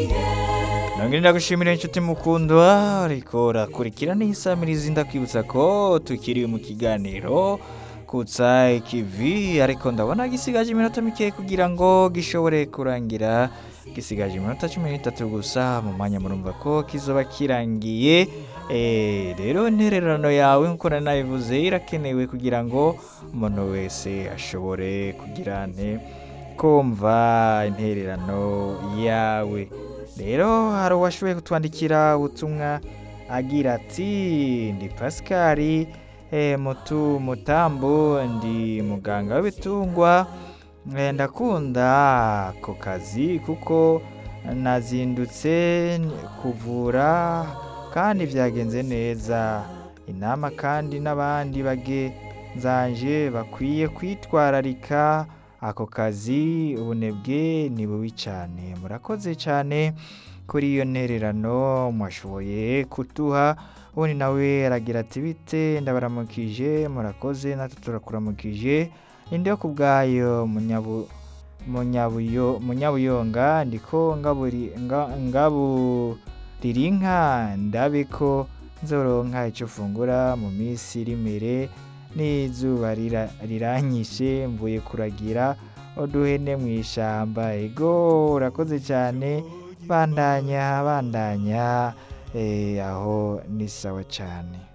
nongere ndagushimira inshuti mukundwa ariko urakurikira n'isamirizi ndakwibutsa ko tukiri mu kiganiro kutsa ikivi ariko ndabona gisigaje iminota mike kugira ngo gishobore kurangira gisigaje iminota cumi n'itatu gusa mu mwanya murumva ko kizoba kirangiye Eh, rero intererano yawe nk'uko nari nabivuze irakenewe kugira ngo umuntu wese ashobore kugira nte kumva intererano yawe rero hari uwashoboye kutwandikira ubutumwa agira ati ndi pasikari eh, mutu mutambo ndi muganga w'ibitungwa Eh, ndakunda ako kazi kuko nazindutse kuvura kandi byagenze neza inama kandi n'abandi bagenzanje bakwiye kwitwararika ako kazi ubunebwe ni bubi cyane murakoze cyane kuri iyo ntererano mwashoboye kuduha ubundi nawe aragira ati bite ndabaramukije murakoze natwe turakuramukije indi yo ku bwayo munyabu munyabuyo munyabuyonga ndiko ngaburi nga- ngaburira inka ndabe ko nzoronka icyo fungura mu minsi iri imbere n'izuba rira- riranyishe mvuye kuragira uduhene mu ishyamba ego urakoze cyane bandanya bandanya eh, aho ni sawa cyane